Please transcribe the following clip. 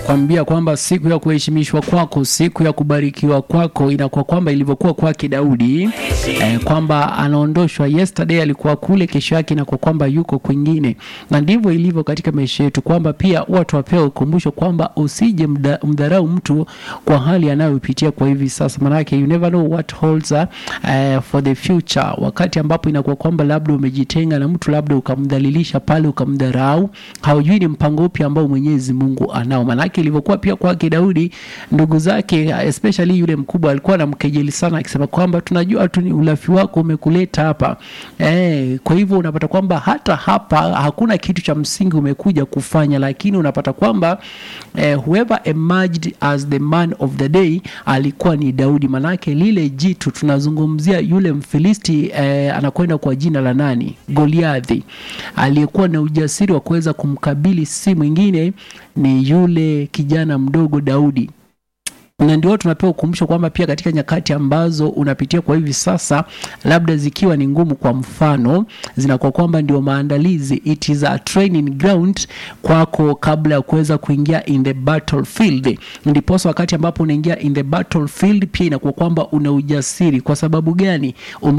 kwambia kwamba siku ya kuheshimishwa kwako, siku ya kubarikiwa kwako inakuwa kwamba ilivyokuwa kwake Daudi eh, kwamba anaondoshwa. Yesterday alikuwa kule, kesho yake inakuwa kwamba yuko kwingine, na ndivyo ilivyo katika maisha yetu, kwamba pia watu wapewa ukumbusho kwamba usije mda, mdharau mtu kwa hali anayopitia kwa hivi sasa, manake you never know what holds uh, for the future, wakati ambapo inakuwa kwamba labda umejitenga na mtu, labda ukamdhalilisha pale, ukamdharau, haujui ni mpango upi ambao Mwenyezi Mungu anao. Manake ilivyokuwa pia kwake Daudi, ndugu zake especially yule mkubwa alikuwa anamkejeli sana, akisema kwamba tunajua tu ni ulafi wako umekuleta hapa eh. Kwa hivyo unapata kwamba hata hapa hakuna kitu cha msingi umekuja kufanya, lakini unapata kwamba eh, whoever emerged as the man of the day alikuwa ni Daudi. Manake lile jitu tunazungumzia yule Mfilisti eh, anakwenda kwa jina la nani? Goliathi, aliyekuwa na ujasiri wa kuweza kumkabili, si mwingine ni yule kijana mdogo Daudi na ndio tunapewa ukumbusho kwamba pia katika nyakati ambazo unapitia kwa hivi sasa, labda zikiwa ni ngumu, kwa mfano, zinakuwa kwamba ndio maandalizi, it is a training ground kwako kabla ya kuweza kuingia in the battlefield. Ndiposa wakati ambapo unaingia in the battlefield, pia inakuwa kwamba una ujasiri. Kwa sababu gani?